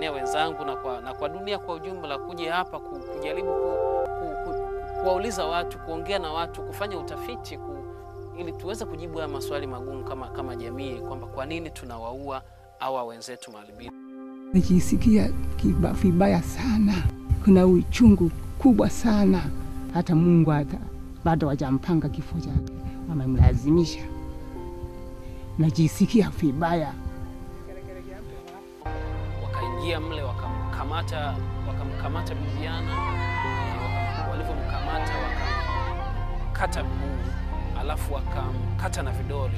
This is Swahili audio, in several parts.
Watanzania wenzangu na kwa, na kwa dunia kwa ujumla kuja hapa ku- kujaribu ku, ku, ku, kuwauliza watu, kuongea na watu, kufanya utafiti ku, ili tuweze kujibu haya maswali magumu kama, kama jamii kwamba kwa nini tunawaua hawa wenzetu maalbino. Nikisikia kiba- vibaya sana, kuna uchungu kubwa sana, hata Mungu hata bado hajampanga kifo chake, wamemlazimisha. Najisikia vibaya. Wakaingia mle wakamkamata, wakamkamata Bibiana, eh, waka- walivyomkamata wakamkata mguu, alafu wakamkata na vidole.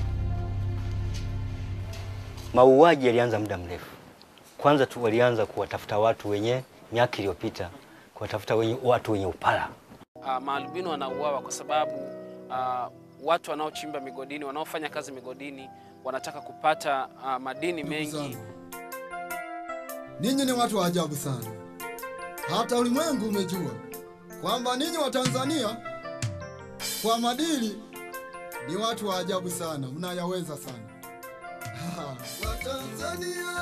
Mauaji yalianza muda mrefu. Kwanza tu walianza kuwatafuta watu wenye miaka iliyopita, kuwatafuta wenye, watu wenye upala. uh, maalbino wanauawa kwa sababu uh, watu wanaochimba migodini, wanaofanya kazi migodini wanataka kupata uh, madini mengi. zangu. Ninyi ni watu wa ajabu sana, hata ulimwengu umejua kwamba ninyi wa Tanzania kwa madili ni watu wa ajabu sana, mnayaweza sana. Watanzania